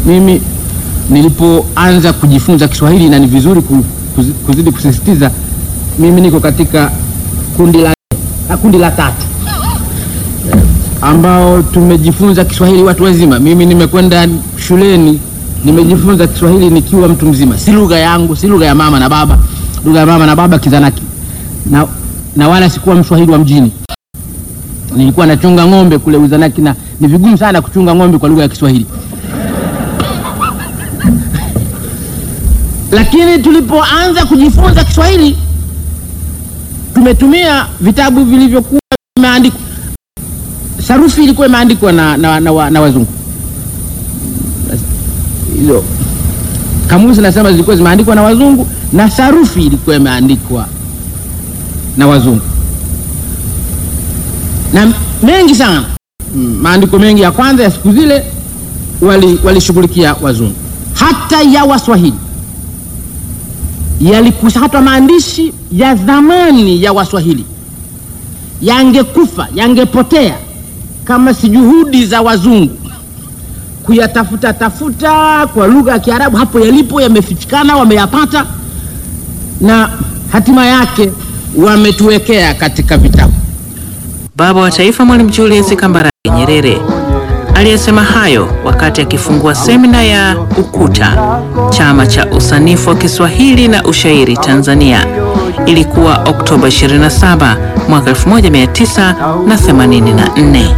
Mimi nilipoanza kujifunza Kiswahili na ni vizuri ku- kuzi- kuzidi kusisitiza, mimi niko katika kundi la, ah, kundi la tatu Eh, ambao tumejifunza Kiswahili watu wazima. Mimi nimekwenda shuleni nimejifunza Kiswahili nikiwa mtu mzima, si lugha yangu, si lugha ya mama na baba, lugha ya mama na baba Kizanaki, na, na wala sikuwa Mswahili wa mjini. Nilikuwa nachunga ng'ombe kule Uzanaki, na ni vigumu sana kuchunga ng'ombe kwa lugha ya Kiswahili. Lakini tulipoanza kujifunza Kiswahili tumetumia vitabu vilivyokuwa vimeandikwa, sarufi ilikuwa imeandikwa na, na, na, wa- na wazungu. Hizo kamusi nasema zilikuwa zimeandikwa na wazungu na sarufi ilikuwa imeandikwa na wazungu na mengi sana mm, maandiko mengi ya kwanza ya siku zile wali- walishughulikia wazungu, hata ya Waswahili yalikusha, hata maandishi ya zamani ya Waswahili yangekufa yangepotea kama si juhudi za wazungu kuyatafuta tafuta kwa lugha ya Kiarabu, hapo yalipo yamefichikana, wameyapata na hatima yake wametuwekea katika vitabu. Baba wa Taifa Mwalimu Julius Kambarage Nyerere aliyesema hayo wakati akifungua semina ya UKUTA, chama cha usanifu wa Kiswahili na ushairi Tanzania. Ilikuwa Oktoba 27 mwaka 1984.